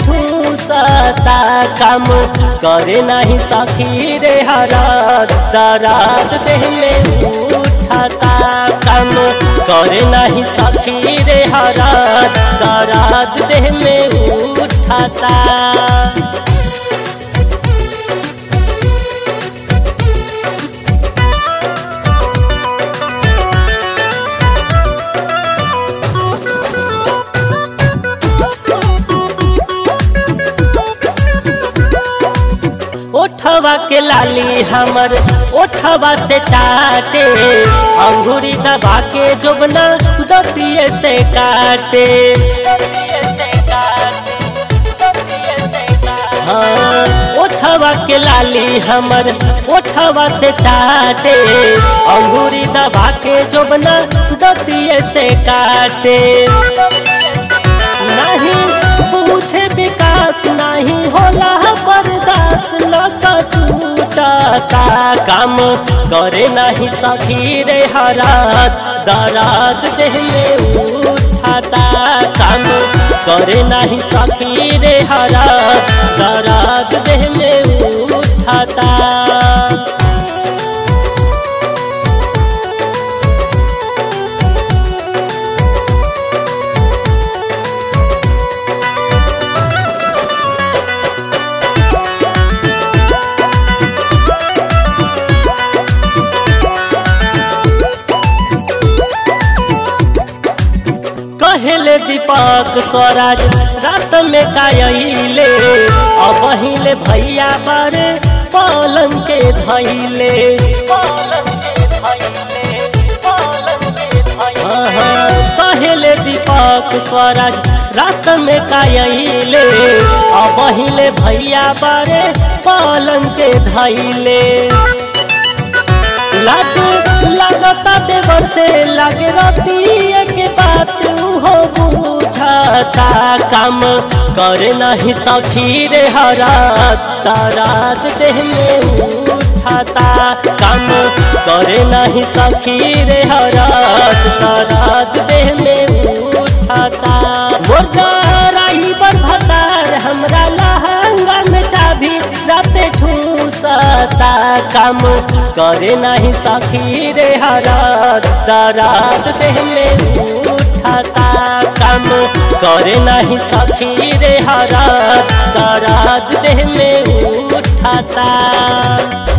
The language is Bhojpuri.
ठूसता काम करे नहीं सखी रे हरात दराद देह में उठाता काम करे नहीं सखी रे हरात दराद देह में उठाता ओठवा के लाली हमर ओठवा से चाटे अंगूरी दबा के जोबना दतिये से काटे हाँ, ओठवा के लाली हमर ओठवा से चाटे अंगूरी दबा के जोबना दतिये से काटे नहीं पूछे विकास नहीं होला बर्दाश्त न सटूटता काम करे नहीं सखी रे हरात दराद देह में उठाता काम करे नहीं सखी रे हरात दराद देह में उठाता कहले दीपक स्वराज रात में कायले अब हिले भैया बारे पलंग के धैले कहले दीपक स्वराज रात में कायले अब हिले भैया बारे पलंग के धैले लाज लगता देवर से लगे रतिया के बात हो बुझाता काम करे नहीं सखी रे हरात तारात देह में उठाता काम करे नहीं सखी रे हरात तारात देह में उठाता मुर्गा राही पर भतार हमरा लहंगा में चाभी राते ठूसता काम करे नहीं सखी रे हरात दरात देह में उठाता काम करे नहीं सखी रे हरात दरात देह में उठाता